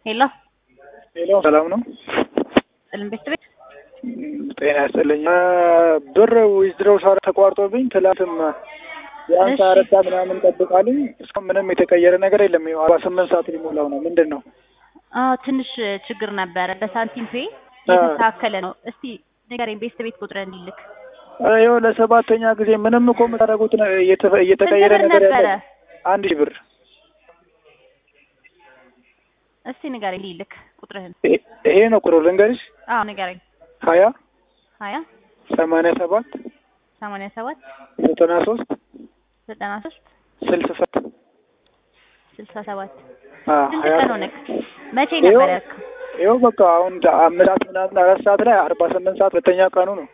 ሄሎ ሄሎ ሰላም ነው? ጥልን ቤት ቤት ጤና ያስጥልኝ። ብር ዊዝድሮው ሳር ተቋርጦብኝ ትላንትም ቢያንስ እሺ። አረዳ ምናምን ጠብቃልኝ እስካሁን ምንም የተቀየረ ነገር የለም። ይኸው አርባ ስምንት ሰዓት ሊሞላው ነው። ምንድን ነው? አዎ ትንሽ ችግር ነበረ። በሳንቲም ፔ አ። የተስተካከለ ነው። እስቲ ንገረኝ ቤት ቤት ቁጥር እንዲልክ ይኸው ለሰባተኛ ጊዜ ምንም እኮ የምታደርጉት ነ- እየተ- እየተቀየረ ስንት ብር ነገር ነበረ? ያለ አንድ ሺህ ብር እስቲ ንገረኝ ሊልክ ቁጥርህን። ይሄ- ይሄ ነው ቁጥሩ ልንገርሽ አዎ ንገረኝ። ሀያ ሀያ ሰማንያ ሰባት ሰማንያ ሰባት ዘጠና ሶስት ዘጠና ሶስት ስልሳ ሰባት ስልሳ ሰባት አዎ፣ ስንት ሀያ ቀን ሆነክ? መቼ ይኸው- ነበር ያልከው? ይኸው በቃ አሁን አምስት ሰዓት ምናምን አራት ሰዓት ላይ አርባ ስምንት ሰዓት ሁለተኛ ቀኑ ነው።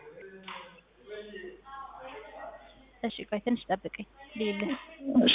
እሺ ቆይ ትንሽ ጠብቀኝ ሊልህ እሺ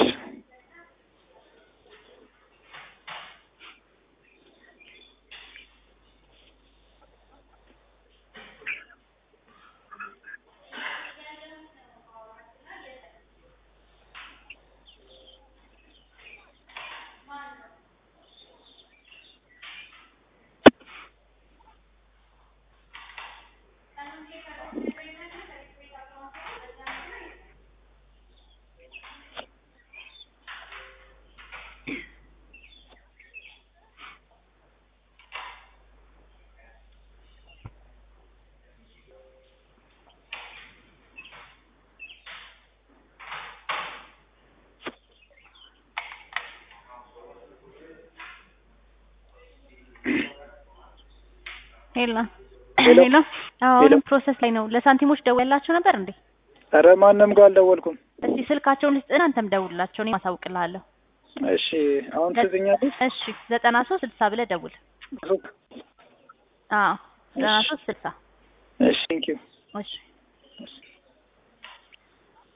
ሄሎ ሄሎ። ሄሎ። አዎ አሁንም ሄሎ። ፕሮሰስ ላይ ነው። ለሳንቲሞች ደውላቸው ነበር እንዴ? ኧረ ማንም ጋር አልደወልኩም። እስቲ ስልካቸውን ልስጥና አንተም ደውልላቸው፣ እኔ ማሳውቅልሃለሁ። እሺ አሁን ትዝኛለሽ? እሺ ዘጠና ሶስት ስልሳ ብለህ ደውል። አዎ ዘጠና ሶስት ስልሳ እሺ ቴንኪው እሺ